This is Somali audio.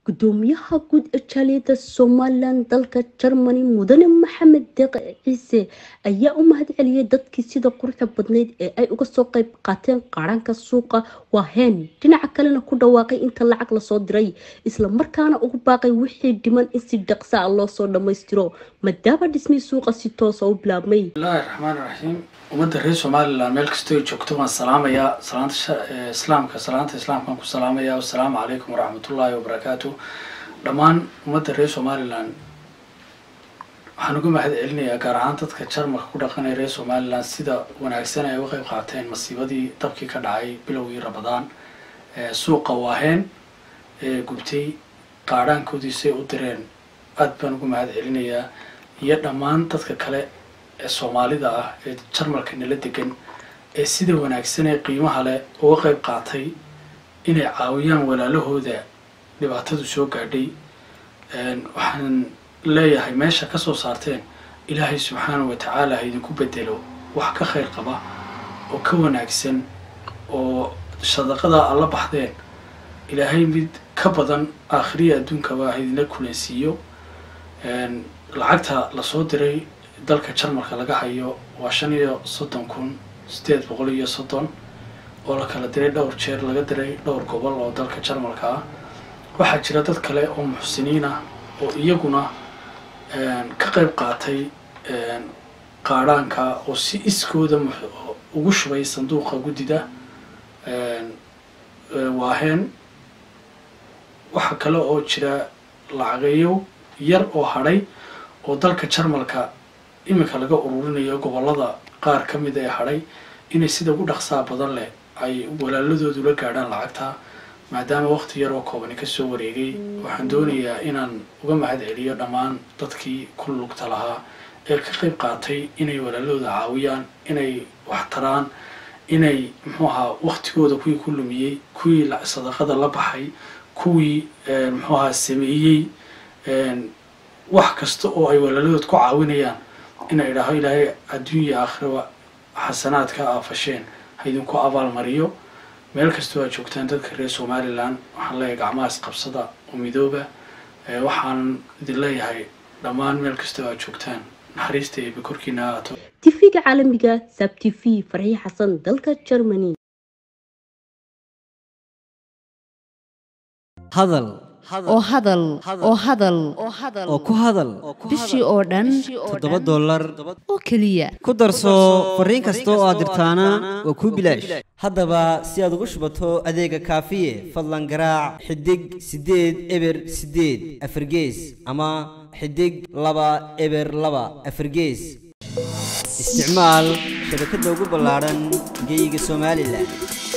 gudoomiyaha guud ee jaaliyada somalilan dalka germany mudane maxamed deeqe ciise ayaa u mahad celiyay dadkii sida quruxda badneyd ee ay uga soo qayb qaateen qaranka suuqa waaheen dhinaca kalena ku dhawaaqay inta lacag lasoo diray isla markaana ugu baaqay wixii dhiman in si dhaqsa a loo soo dhammaystiro maadaama dhismii suuqa si toosa u bilaabmay bismillahi raxmaan raxiim ummadda reer somalilan meel kastoo ay joogto waan salaamayaa salaanta islaamka salaanta islaamkaan ku salaamayaa assalaamu calaykum waraxmatullaahi wabarakaatu dhammaan ummadda reer somalilan waxaan uga mahad celinayaa gaar ahaan dadka jarmalka ku dhaqanaya reer somalilan sida wanaagsan ay uga qayb qaateen masiibadii dabkii ka dhacay bilowgii rabadaan suuqa waaheen ee gubtay qaadhaankoodiisay u direen aad baan uga mahad celinayaa iyo dhammaan dadka kale ee soomaalida ah ee jarmalka nala degan ee sida wanaagsan ee qiimaha leh uga qayb qaatay inay caawiyaan walaalahooda dhibaatadu soo gaadhay waxaan leeyahay meesha ka soo saarteen ilaahay subxaanahu watacaala ha idinku bedelo wax ka khayr qaba oo ka wanaagsan oo sadaqada alla baxdeen ilaahay mid ka badan aakhiriya adduunkaba ha idinla kulansiiyo lacagta lasoo diray dalka jarmalka laga hayo waa shan iyo soddon kun sideed boqol iyo soddon oo la kala diray dhowr jeer laga diray dhowr gobol oo dalka jarmalka ah waxaa jira dad kale oo muxsiniin ah oo iyaguna ka qayb qaatay qaadhaanka oo si iskooda ugu shubay sanduuqa guddida waaheen waxaa kale oo jira lacageeyo yar oo hadhay oo dalka jarmalka iminka laga ururinayo gobollada qaar ka mid ee hadhay inay sida ugu dhaqsaa badan leh ay walaaladoodu la gaadhaan lacagta maadaama waqti yar oo koobani kasoo wareegay waxaan doonayaa inaan uga mahad celiyo dhammaan dadkii ku lugta lahaa ee ka qayb qaatay inay walaaladooda caawiyaan inay wax taraan inay muxuu ahaa waqtigooda kuwii ku lumiyey kuwii sadaqada la baxay kuwii muxuu ahaa sameeyey wax kasta oo ay walaaladood ku caawinayaan inay idhaaho ilaahay adduunya aakhiraba xasanaadka aafasheen ha idinku abaalmariyo meel kastoo aad joogtaan dadka reer somalilan waxaan leeyahay gacmaha isqabsada oo midooba waxaan idin leeyahay dhammaan meel kastoo aad joogtaan naxariista eebe korkiina ahaato tv-ga caalamiga sab t v farxiye xasan dalka germany hadal oo hadal oo hadal oo ku hadal bishii oo dhan toddoba dollar oo keliya ku darso fariin kasta oo aad dirtaana waa kuu bilaash haddaba si aad ugu shubato adeega kaafiye fadlan garaac xidig siddeed eber siddeed afargees ama xidig laba eber laba afargees isticmaal shabakadda ugu ballaadhan geyga somalilan